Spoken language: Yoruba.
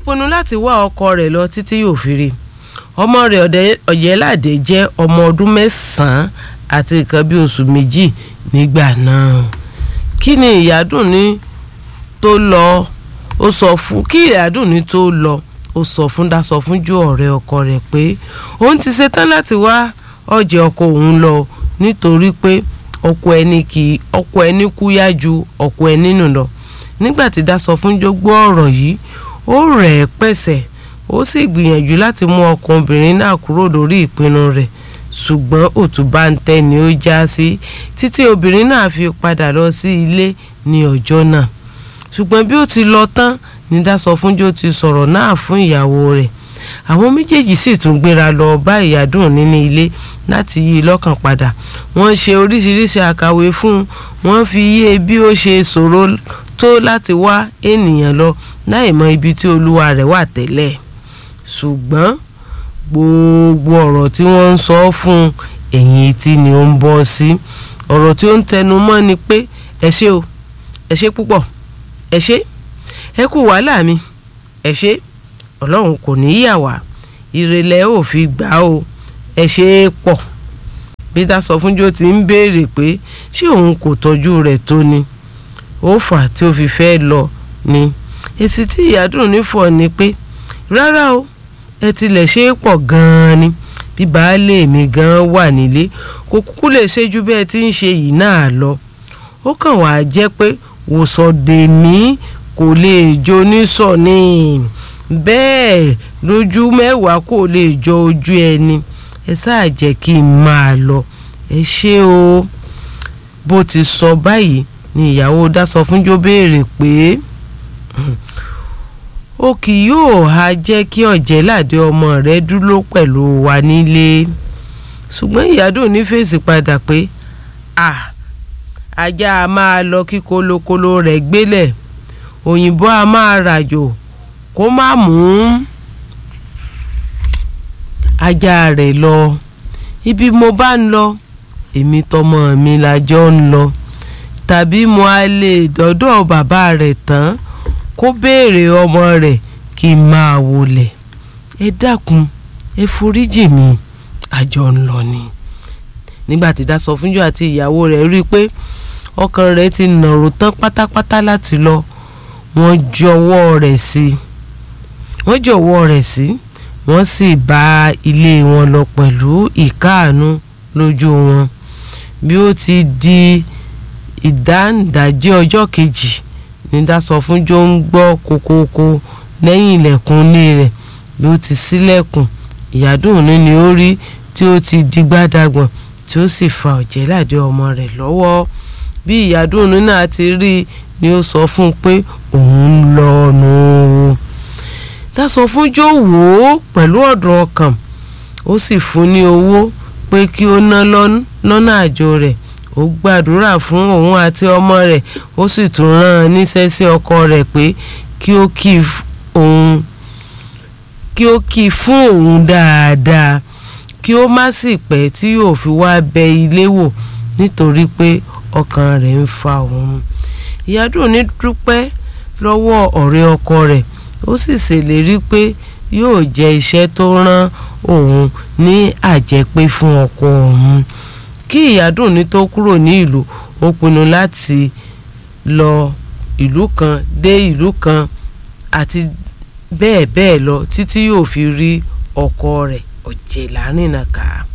pinnu láti wá ọkọ rẹ̀ lọ títí yóò fi rí ọmọ rẹ̀ ọ̀yẹ́ládé jẹ́ ọmọ ọdún mẹ́sàn-án àti nǹkan bí oṣù méjì nígbà náà kí ni ìyádùn ní tó lọ ó sọ fún kí ìyádùn ní tó lọ ó sọ fún dasọ fún ju ọ̀rẹ́ ọkọ rẹ̀ pé òun ti ṣetán láti wá ọ̀jẹ̀ ọkọ òun lọ nítorí pé ọkọ ẹni kì í ọkọ ẹni kú yá ju ọkọ ẹni nù lọ nígbà tí dasọ fún jó gbọ́ ọ̀rọ̀ yìí ó rẹ̀ ẹ́ pẹ̀sẹ̀ ó sì gbìyànjú láti mú ọkọ obìnrin náà kúrò lórí ìpinnu rẹ̀ ṣùgbọ́n òtúbá ń tẹ́ ni ó já sí títí obìnrin náà fi padà lọ sí ilé ní ọjọ́ náà ṣùgbọ́n bí ó ti lọ tán ní Dásọfúnjó ti sọ̀rọ̀ náà fún ìyàwó rẹ̀ àwọn méjèèjì sì tún gbéra lọ bá ìyàdùn nínú ilé láti yí i lọ́kàn padà wọ́n ṣe oríṣiríṣi àkàwé fún un wọ́n fi yé bí ó ṣe ṣòro tó láti wá ènìyàn lọ láì mọ ibi tí olúwa rẹ̀ wà tẹ́lẹ̀ ṣùgbọ́n gbogbo ọ̀rọ̀ tí wọ́n ń sọ fún ẹ̀yìn etí ni ó ń bọ́ sí ọ̀rọ̀ tí ó ń tẹnu mọ́ ni pé ẹ ṣé o ẹ ṣé púpọ̀ ẹ ṣé ẹ kú wàhálà mi ẹ ṣé ọlọ́run kò ní yà wá ìrẹ̀lẹ̀ ò fi gbà o ẹ ṣé é pọ̀ bí Dásọfúnjó ti ń béèrè pé ṣé òun kò tọ́jú rẹ̀ tó ni ó fà tí ó fi fẹ́ lọ ni èsì tí ìyádùn nífọ̀ ni pé rárá o ẹ tilẹ̀ ṣe é pọ̀ gan-an ni bí baálé mi gan-an wà nílé kò kúkú lè ṣe ju bẹ́ẹ̀ tí ń ṣe yìí náà lọ ó kàn wá jẹ́ pé wòsàndèmí kò lè jó nísọ̀ ni bẹ́ẹ̀ lójú mẹ́wàá kò lè jọ ojú ẹni ẹ sáà jẹ́ kí n máa lọ ẹ ṣé o bó ti sọ báyìí ni ìyàwó Dásọfúnjó béèrè pé ó kì yóò ha jẹ́ kí ọ̀jẹ̀ládé ọmọ rẹ̀ dúró pẹ̀lú wa nílé ṣùgbọ́n ìyádùn ní fèsì padà pé à ajá a máa lọ kí kolokolo rẹ̀ gbélẹ̀ òyìnbó a máa ràjò kó má mú ajá rẹ̀ lọ ibi mo bá ń lọ èmi tọmọ mi lájọ ń lọ tàbí mo á lè dọ́dọ̀ bàbá rẹ̀ tán kó béèrè ọmọ rẹ̀ kí n máa wọlé ẹ dákun ẹ foríjì mi àjọ ń lọ ni nígbà tí Dásọfúnjó àti ìyàwó rẹ̀ rí i pé ọkàn rẹ̀ ti nàró tán pátápátá láti lọ wọ́n jọ̀wọ́ rẹ̀ sí wọ́n jọ̀wọ́ rẹ̀ sí wọ́n sì bá ilé wọn lọ pẹ̀lú ìkáàánú lójú wọn bí ó ti di ìdáǹdàjẹ́ ọjọ́ kejì ní Dásọfúnjó ń gbọ́ kokoko lẹ́yìn ilẹ̀kùn ilé rẹ̀ bí ó ti ṣílẹ̀kùn ìyádùn òní ni ó rí tí ó ti di gbádàgbọ̀n tí ó sì fa ọ̀jẹ̀ládé ọmọ rẹ̀ lọ́wọ́ bí ìyádùn òní náà ti rí i ni ó sọ fún un pé òun ń lọ nù ú Dásọfúnjó wò ó pẹ̀lú ọ̀dùn ọkàn ó sì fún ní owó pé kí ó ná lọ́nà àjò rẹ̀ ó gbàdúrà fún òun àti ọmọ rẹ̀ ó sì tún rán an níṣẹ́ sí ọkọ rẹ̀ pé kí ó kì òun kí ó kì fún òun dáadáa kí ó má sì pẹ́ tí yóò fi wá bẹ ilé wò nítorí pé ọkàn rẹ̀ ń fa òun ìyádùn ní dúpẹ́ lọ́wọ́ ọ̀rẹ́ ọkọ rẹ̀ ó sì ṣèlérí pé yóò jẹ́ iṣẹ́ tó rán òun ní àjẹpé fún ọkọ òun kí ìyádùn ní tó kúrò ní ìlú ó pinnu láti lọ ìlú kan dé ìlú kan àti bẹ́ẹ̀ bẹ́ẹ̀ lọ títí yóò fi rí ọkọ rẹ̀ Ọ̀jẹ̀lárìnàká.